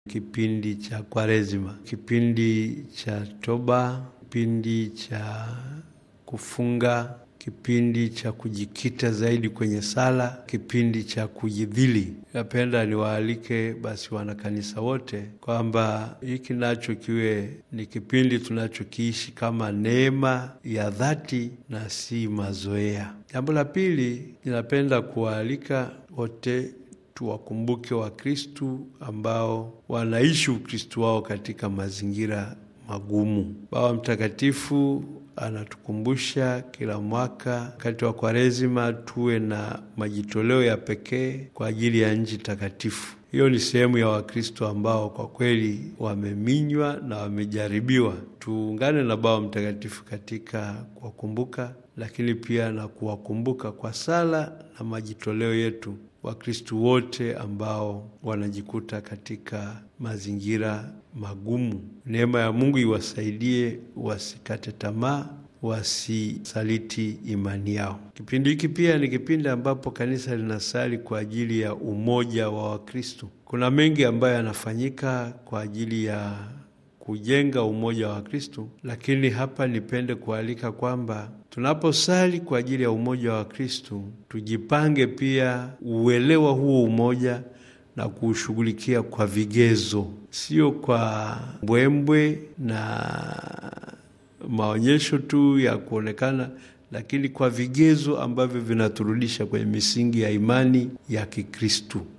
kipindi cha Kwaresima, kipindi cha toba, kipindi cha kufunga, kipindi cha kujikita zaidi kwenye sala, kipindi cha kujidhili. Napenda niwaalike basi wanakanisa wote kwamba hiki nacho kiwe ni kipindi tunachokiishi kama neema ya dhati na si mazoea. Jambo la pili, ninapenda kuwaalika wote tuwakumbuke Wakristu ambao wanaishi Ukristu wao katika mazingira magumu. Baba Mtakatifu anatukumbusha kila mwaka wakati wa Kwaresima tuwe na majitoleo ya pekee kwa ajili ya nchi takatifu. Hiyo ni sehemu ya Wakristo ambao kwa kweli wameminywa na wamejaribiwa. Tuungane na Baba Mtakatifu katika kuwakumbuka, lakini pia na kuwakumbuka kwa sala na majitoleo yetu Wakristu wote ambao wanajikuta katika mazingira magumu. Neema ya Mungu iwasaidie wasikate tamaa, wasisaliti imani yao. Kipindi hiki pia ni kipindi ambapo kanisa linasali kwa ajili ya umoja wa Wakristu. Kuna mengi ambayo yanafanyika kwa ajili ya kujenga umoja wa Kristu, lakini hapa nipende kualika kwamba tunaposali kwa ajili ya umoja wa Kristu tujipange pia uelewa huo umoja na kuushughulikia kwa vigezo, sio kwa mbwembwe na maonyesho tu ya kuonekana, lakini kwa vigezo ambavyo vinaturudisha kwenye misingi ya imani ya Kikristu.